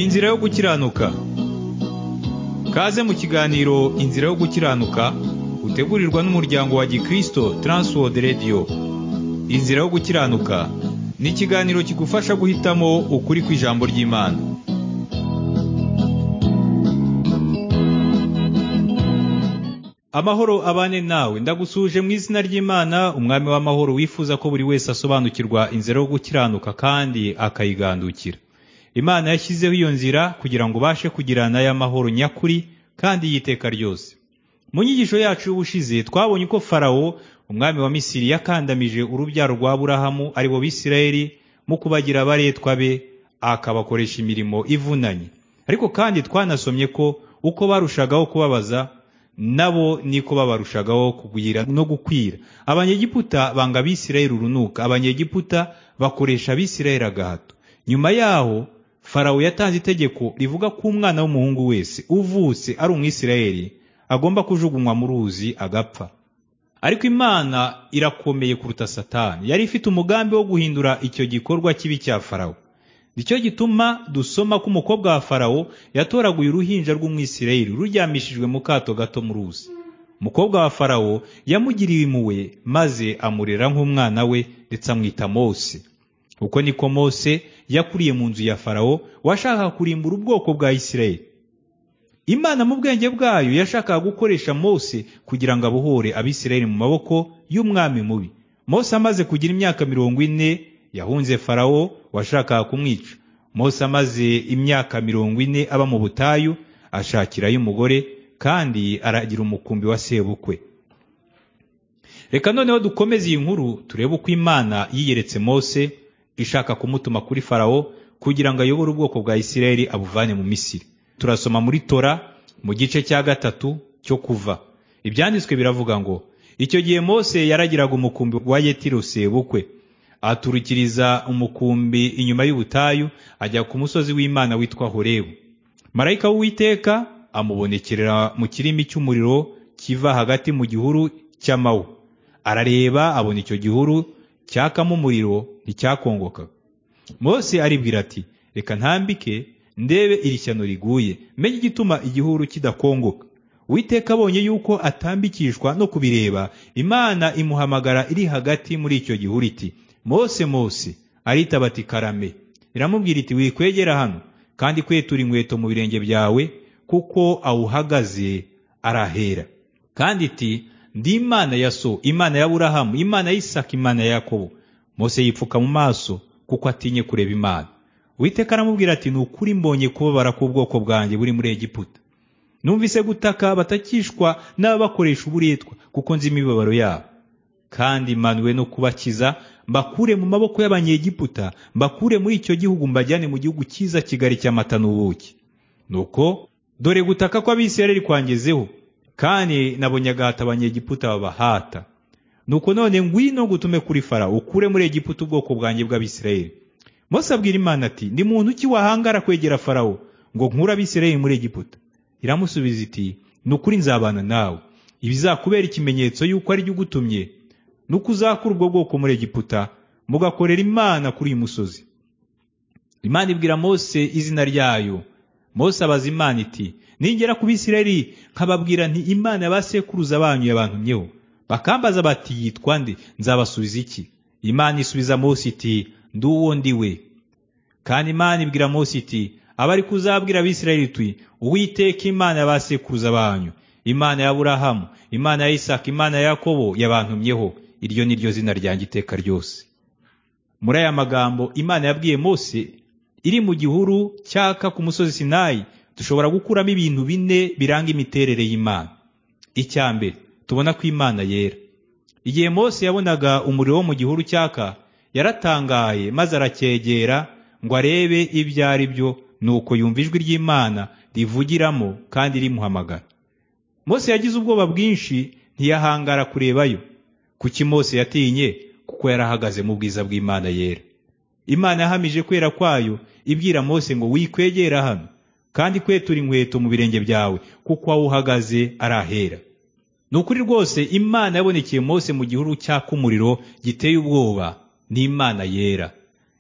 inzira yo gukiranuka kaze mu kiganiro inzira yo gukiranuka utegurirwa n'umuryango wa gikristo transworld radio inzira yo gukiranuka ni ikiganiro kigufasha guhitamo ukuri kw'ijambo ry'imana amahoro abane nawe ndagusuje mu izina ry'imana umwami w'amahoro wifuza ko buri wese asobanukirwa inzira yo gukiranuka kandi akayigandukira imana yashyizeho iyo nzira kugira ngo ubashe kugirana y'amahoro nyakuri kandi y'iteka ryose mu nyigisho yacu y'ubushize twabonye uko farawo umwami wa misiri yakandamije urubyaro rwa burahamu ari bo bisirayeli mu kubagira abaretwa be akabakoresha imirimo ivunanye ariko kandi twanasomye ko uko barushagaho kubabaza nabo niko babarushagaho kugwira no gukwira abanyegiputa banga abisirayeli urunuka abanyegiputa bakoresha abisirayeli agahato nyuma yaho farawo yatanze itegeko rivuga ko umwana w'umuhungu wese uvutse ari umwisirayeli agomba kujugunywa mu ruzi agapfa ariko imana irakomeye kuruta satani yari ifite umugambi wo guhindura icyo gikorwa kibi cya farawo nicyo gituma dusoma ko umukobwa wa farawo yatoraguye uruhinja rw'umwisirayeli ruryamishijwe mu kato gato mu ruzi umukobwa wa farawo yamugiriye impuhwe maze amurera nk'umwana we ndetse amwita mose uko niko mose yakuriye mu nzu ya farawo washakaga kurimbura ubwoko bwa isirayeli imana mu bwenge bwayo yashakaga gukoresha mose kugira ngo abohore abisirayeli mu maboko y'umwami mubi mose amaze kugira imyaka mirongo ine yahunze farawo washakaga kumwica mose amaze imyaka mirongo ine aba mu butayu ashakirayo umugore kandi aragira umukumbi wa sebukwe reka noneho dukomeze iyi nkuru turebe uko imana yiyeretse mose ishaka kumutuma kuri farawo kugira ngo ayobore ubwoko bwa isirayeli abuvane mu misiri turasoma muri tora mu gice cya gatatu cyo kuva ibyanditswe biravuga ngo icyo gihe mose yaragiraga umukumbi wa yetiro sebukwe aturukiriza umukumbi inyuma y'ubutayu ajya ku musozi w'imana witwa horebu marayika w'uwiteka amubonekerera mu kirimi cy'umuriro kiva hagati mu gihuru cy'amawu arareba abona icyo gihuru cyakamo umuriro nticyakongokaga mose aribwira ati reka ntambike ndebe iri shyano riguye menye igituma igihuru kidakongoka witeka abonye yuko atambikishwa no kubireba imana imuhamagara iri hagati muri icyo gihuru iti mose mose aritaba ati karame iramubwira iti wikwegera hano kandi kwetura inkweto mu birenge byawe kuko awuhagaze arahera kandi iti ndi imana ya so imana ya burahamu imana ya isaka imana ya yakobo mose yipfuka mu maso kuko atinye kureba imana witeka aramubwira ati ni ukuri mbonye kubabara k'ubwoko bwanjye buri muri egiputa numvise gutaka batakishwa n'ababakoresha uburetwa kuko nzi imibabaro yabo kandi manuwe no kubakiza mbakure mu maboko y'abanyegiputa mbakure muri icyo gihugu mbajyane mu gihugu cyiza kigali cy'amata n'ubuki nuko dore gutaka kw'abisirayeli kwangezeho kandi nabonye agahata abanyegiputa babahata nuko none ngwino ngutume kuri fara ukure muri egiputa ubwoko bwanjye bw'abisirayeli mose abwira imana ati ndi muntu ki wahangara kwegera farawo ngo nkure abisirayeli muri egiputa iramusubiza iti ni ukuri nzabana nawe ibizakubera ikimenyetso y'uko ari ugutumye nuko uzakura ubwo bwoko muri egiputa mugakorera imana kuri uyu musozi imana ibwira mose izina ryayo mose abaza imana iti ningera ku bisirayeli nkababwira nti imana ya ba sekuruza banyu yabantumyeho bakambaza bati yitwa nde nzabasubiza iki imana isubiza mose iti ndi uwo ndi we kandi imana ibwira mose iti abari kuzabwira abisirayeli tui uwiteka imana ya ba sekuruza banyu imana ya burahamu imana ya isaka imana ya yakobo yabantumyeho iryo ni ryo zina ryanjye iteka ryose muri aya magambo imana yabwiye mose iri mu gihuru cyaka ku musozi sinayi dushobora gukuramo ibintu bine biranga imiterere y'imana icya mbere tubona ko imana yera igihe mose yabonaga umuriro wo mu gihuru cyaka yaratangaye maze aracyegera ngo arebe ibyo ari byo nuko yumva ijwi ry'imana rivugiramo kandi rimuhamagara mose yagize ubwoba bwinshi ntiyahangara kurebayo kuki mose yatinye kuko yarahagaze mu bwiza bw'imana yera imana yahamije kwera kwayo ibwira mose ngo wikwegera hano kandi kwetura inkweto mu birenge byawe kuko aho uhagaze arahera ni ukuri rwose imana yabonekeye mose mu gihuru cyaka umuriro giteye ubwoba ni imana yera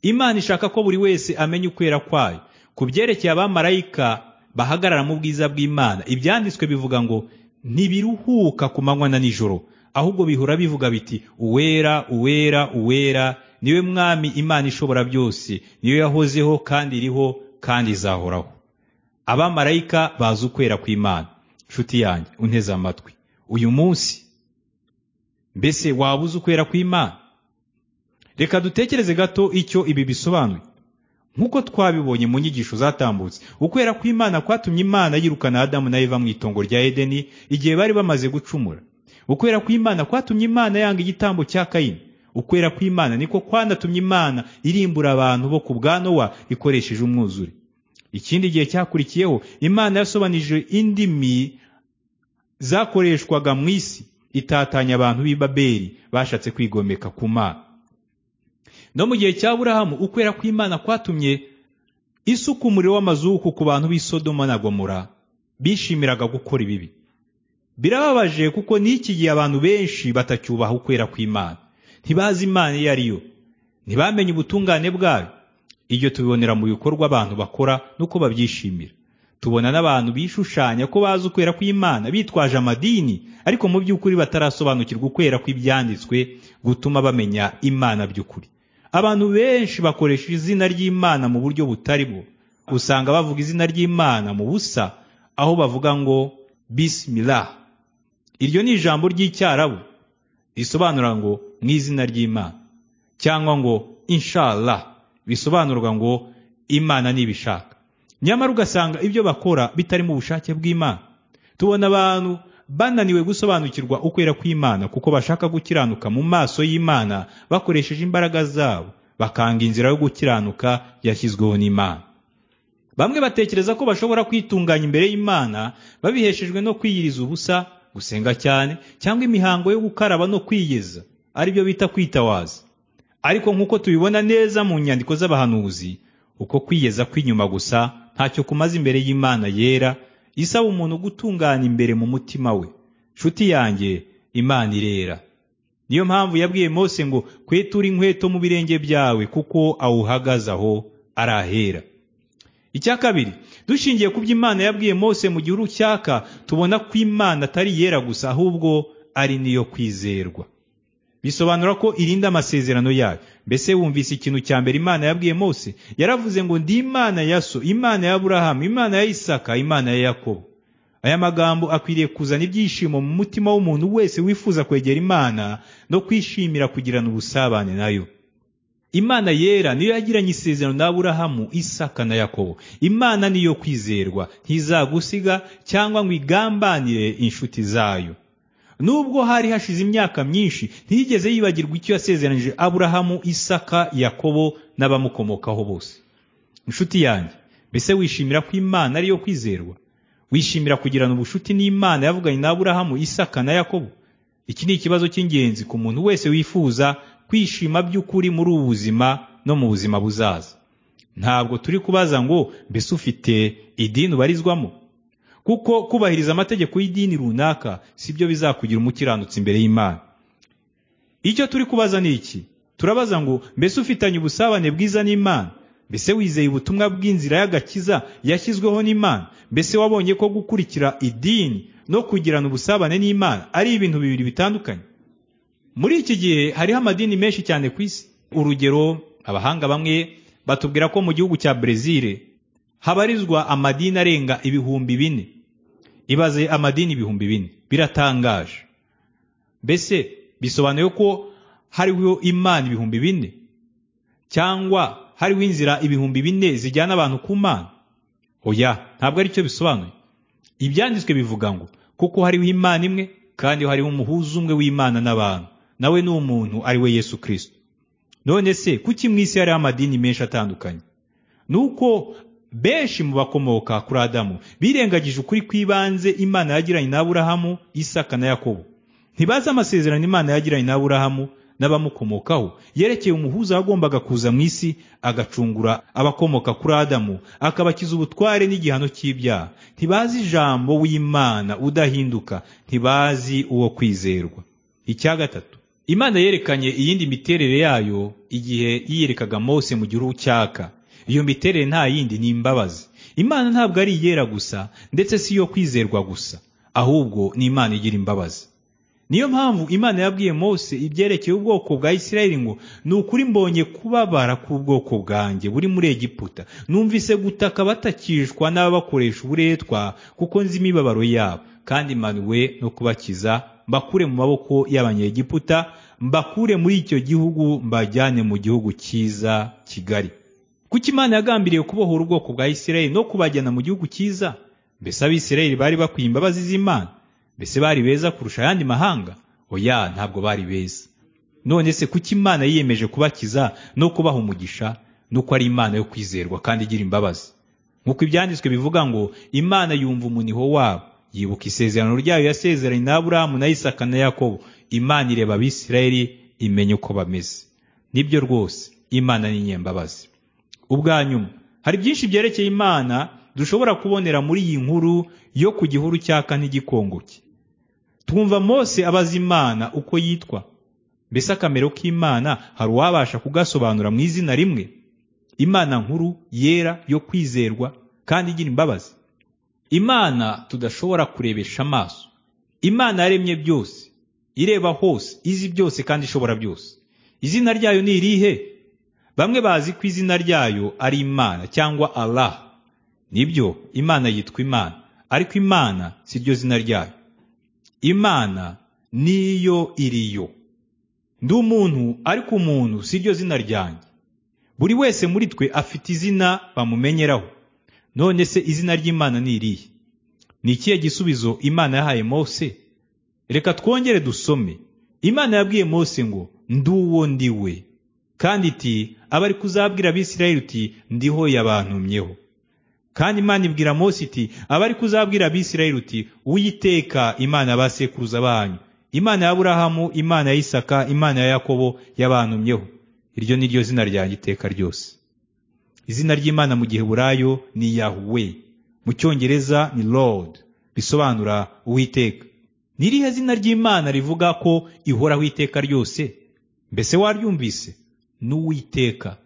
imana ishaka ko buri wese amenya ukwera kwayo ku byerekeye abamarayika bahagarara mu bwiza bw'imana ibyanditswe bivuga ngo ntibiruhuka ku manywa na nijoro ahubwo bihora bivuga biti uwera uwera uwera niwe mwami imana ishobora byose niyo yahozeho kandi iriho kandi izahoraho abamarayika bazi ukwera kw'imana nshuti yanjye unteze amatwi uyu munsi mbese waba uzi ukwera kw'imana reka dutekereze gato icyo ibi bisobanuye nk'uko twabibonye mu nyigisho zatambutse ukwera kw'imana kwatumye imana yirukana adamu na eva mu itongo rya edeni igihe bari bamaze gucumura ukwera kw'imana kwatumye imana yanga igitambo cya kayini ukwera kw'imana niko kwanatumye imana irimbura abantu bo ku bwa nowa ikoresheje umwuzure ikindi gihe cyakurikiyeho imana yasobanije indimi zakoreshwaga mu isi itatanya abantu b'i babeli bashatse kwigomeka ku mana no mu gihe cya burahamu ukwera kw'imana kwatumye isuka umuriro w'amazuku ku bantu b'i sodoma na gomora bishimiraga gukora ibibi birababaje kuko n'iki gihe abantu benshi batacyubaha ukwera kw'imana ntibazi imana iyo ari yo ntibamenye ubutungane bwayo ibyo tubibonera mu bikorwa abantu bakora n'uko babyishimira tubona n'abantu bishushanya ko bazi ukwera kw'imana bitwaje amadini ariko mu by'ukuri batarasobanukirwa ukwera kw'ibyanditswe gutuma bamenya imana by'ukuri abantu benshi bakoresha izina ry'imana mu buryo butari bwo usanga bavuga izina ry'imana mu busa aho bavuga ngo bisimilah iryo ni ijambo ry'icyarabu risobanura ngo mu izina ry'imana cyangwa ngo inshallah bisobanurwa ngo imana nibishaka nyamara ugasanga ibyo bakora bitari mu bushake bw'imana tubona abantu bananiwe gusobanukirwa ukwera kw'imana kuko bashaka gukiranuka mu maso y'imana bakoresheje imbaraga zabo bakanga inzira yo gukiranuka yashyizweho n'imana bamwe batekereza ko bashobora kwitunganya imbere y'imana babiheshejwe no kwiyiriza ubusa gusenga cyane cyangwa imihango yo gukaraba no kwiyeza aribyo bita kwitawaza ariko nk'uko tubibona neza mu nyandiko z'abahanuzi uko kwiyeza kw'inyuma gusa ntacyo kumaze imbere y'imana yera isaba umuntu gutungana imbere mu mutima we nshuti yanjye imana irera niyo mpamvu yabwiye mose ngo kwetura inkweto mu birenge byawe kuko awuhagaze aho arahera icya kabiri dushingiye ku byo imana yabwiye mose mu gihe urucyaka tubona ko imana atari iyera gusa ahubwo ari niyo kwizerwa bisobanura ko irinda amasezerano yayo mbese wumvise ikintu cya mbere imana yabwiye mose yaravuze ngo ndi imana ya so imana ya burahamu imana ya isaka imana ya yakobo aya magambo akwiriye kuzana ibyishimo mu mutima w'umuntu wese wifuza kwegera imana no kwishimira kugirana ubusabane nayo imana yera niyo yagiranye isezerano na burahamu isaka na yakobo imana niyo kwizerwa ntizagusiga cyangwa ngo igambanire inshuti zayo nubwo hari hashize imyaka myinshi ntiyigeze yibagirwa icyo yasezeranije aburahamu isaka yakobo n'abamukomokaho bose inshuti yanjye mbese wishimira ko imana ariyo kwizerwa wishimira kugirana ubushuti n'imana yavuganye na aburahamu isaka na yakobo iki ni ikibazo cy'ingenzi ku muntu wese wifuza kwishima by'ukuri muri ubu buzima no mu buzima buzaza ntabwo turi kubaza ngo mbese ufite idini ubarizwamo kuko kubahiriza amategeko y'idini runaka si byo bizakugira umukiranutsi imbere y'imana icyo turi kubaza ni iki turabaza ngo mbese ufitanye ubusabane bwiza n'imana mbese wizeye ubutumwa bw'inzira y'agakiza yashyizweho n'imana mbese wabonye ko gukurikira idini no kugirana ubusabane n'imana ari ibintu bibiri bitandukanye muri iki gihe hariho amadini menshi cyane ku isi urugero abahanga bamwe batubwira ko mu gihugu cya brezil habarizwa amadini arenga ibihumbi bine ibaze amadini ibihumbi bine biratangaje mbese bisobanuye ko hariho imana ibihumbi bine cyangwa hariho inzira ibihumbi bine zijyana abantu ku mana oya ntabwo ari cyo bisobanuye ibyanditswe bivuga ngo kuko hariho imana imwe kandi hariho umuhuza umwe w'imana n'abantu nawe ni umuntu ari we yesu kirisito none se kuki mu isi hariho amadini menshi atandukanye ni uko benshi mu bakomoka kuri adamu birengagije ukuri kw'ibanze imana yagiranye na aburahamu isaka na yakobo ntibazi amasezerano imana yagiranye na aburahamu n'abamukomokaho yerekeye umuhuza wagombaga kuza mu isi agacungura abakomoka kuri adamu akabakiza ubutware n'igihano cy'ibyaha ntibazi ijambo w'imana udahinduka ntibazi uwo kwizerwa icya gatatu imana yerekanye iyindi miterere yayo igihe yiyerekaga mose mu gihugu cyaka iyo miterere nta yindi ni imbabazi imana ntabwo ari iyera gusa ndetse si iyo kwizerwa gusa ahubwo ni imana igira imbabazi niyo mpamvu imana yabwiye mose ibyerekeye ubwoko bwa isirayeli ngo ni ukuri mbonye kubabara k'ubwoko bwanjye buri muri egiputa numvise gutaka batakishwa n'ababakoresha uburetwa kuko nzi imibabaro yabo kandi manuwe no kubakiza mbakure mu maboko y'abanyegiputa mbakure muri icyo gihugu mbajyane mu gihugu cyiza kigali kuko imana yagambiriye kubohora ubwoko bwa isirayeli no kubajyana mu gihugu cyiza mbese abisirayeli bari bakwiye imbabazi z'imana mbese bari beza kurusha ayandi mahanga oya ntabwo bari beza none se kuki imana yiyemeje kubakiza no kubaha umugisha nuko ari imana yo kwizerwa kandi igira imbabazi nk'uko ibyanditswe bivuga ngo imana yumva umuniho wabo yibuka isezerano ryayo yasezeranye na aburahamu na isaka na yakobo imana ireba abisirayeli imenya uko bameze nibyo rwose imana ni nyembabazi ubwa nyuma hari byinshi byerekeye imana dushobora kubonera muri iyi nkuru yo ku gihuru cyaka ntigikongoke twumva mose abaza imana uko yitwa mbese akamero k'imana hari uwabasha kugasobanura mu izina rimwe imana nkuru yera yo kwizerwa kandi igira imbabazi imana tudashobora kurebesha amaso imana yaremye byose ireba hose izi byose kandi ishobora byose izina ryayo ni irihe bamwe bazi ko izina ryayo ari imana cyangwa allah nibyo imana yitwa imana ariko imana si ryo zina ryayo imana niyo iriyo ndi umuntu ariko umuntu si ryo zina ryanjye buri wese muri twe afite izina bamumenyeraho none se izina ry'imana ni irihe ni ikihe gisubizo imana yahaye mose reka twongere dusome imana yabwiye mose ngo ndi uwo ndi we kandi iti aba ari kuzabwira abisirayeli uti ndiho yabantumyeho kandi imana ibwira mose iti aba ari kuzabwira abisirayeli uti witeka imana ba sekuruza banyu imana ya aburahamu imana ya isaka imana ya yakobo yabantumyeho iryo ni ryo zina ryanjye iteka ryose izina ry'imana mu gihe burayo ni yahuwe mu cyongereza ni lord bisobanura uwiteka ni irihe zina ry'imana rivuga ko ihoraho iteka ryose mbese waryumvise n'uwiteka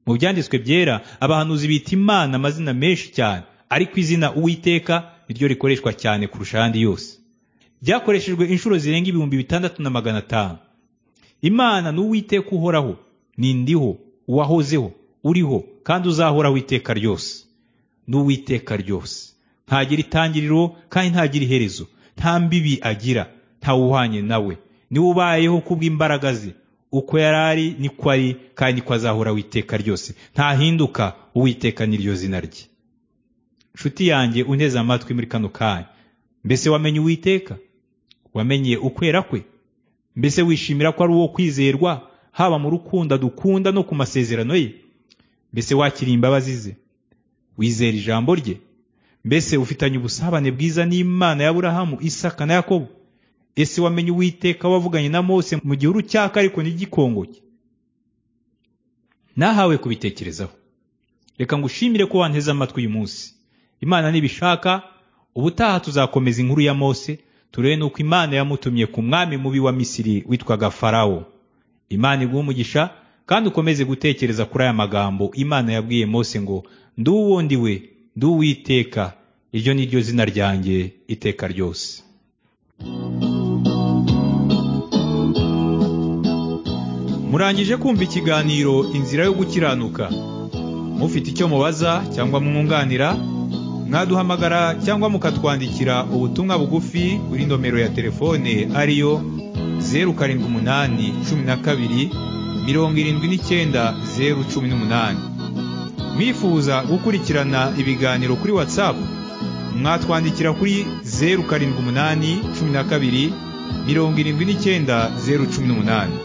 mu byanditswe byera abahanuzi bita imana amazina menshi cyane ariko izina uwiteka niryo rikoreshwa cyane kurusha ayandi yose byakoreshejwe inshuro zirenga ibihumbi bitandatu na magana atanu imana ni uwiteka uhoraho ni ndiho uwahozeho uriho kandi uzahoraho iteka ryose ni uwiteka ryose ntagira itangiriro kandi ntagira iherezo nta mbibi agira ntawuhanye nawe niwe ubayeho kubw'imbaraga ze uko yari ari niko ari kandi niko azahora witeka ryose ntahinduka uwiteka n'iryo zina rye nshuti yanjye unteze amatwi muri kano kanya mbese wamenye uwiteka wamenye ukwera kwe mbese wishimira ko ari uwo kwizerwa haba mu rukundo dukunda no ku masezerano ye mbese wakiriye imbabazi ze wizera ijambo rye mbese ufitanye ubusabane bwiza n'imana ya burahamu isaka na yakobo ese wamenye uwiteka wavuganye na mose mu gihuru cyaka ariko n'igikongoke nahawe kubitekerezaho reka ngushimire ko wanteze amatwi uyu munsi imana nibishaka ubutaha tuzakomeza inkuru ya mose turebe n'uko imana yamutumye ku mwami mubi wa misiri witwaga farawo imana iguha umugisha kandi ukomeze gutekereza kuri aya magambo imana yabwiye mose ngo ndi uwo ndi we ndi uwiteka iryo ni ryo zina ryanjye iteka ryose murangije kumva ikiganiro inzira yo gukiranuka mufite icyo mubaza cyangwa mwunganira mwaduhamagara cyangwa mukatwandikira ubutumwa bugufi kuri nomero ya telefone ariyo zeru karindwi umunani cumi na kabiri mirongo irindwi n'icyenda zeru cumi n'umunani mwifuza gukurikirana ibiganiro kuri watsapu mwatwandikira kuri zeru karindwi umunani cumi na kabiri mirongo irindwi n'icyenda zeru cumi n'umunani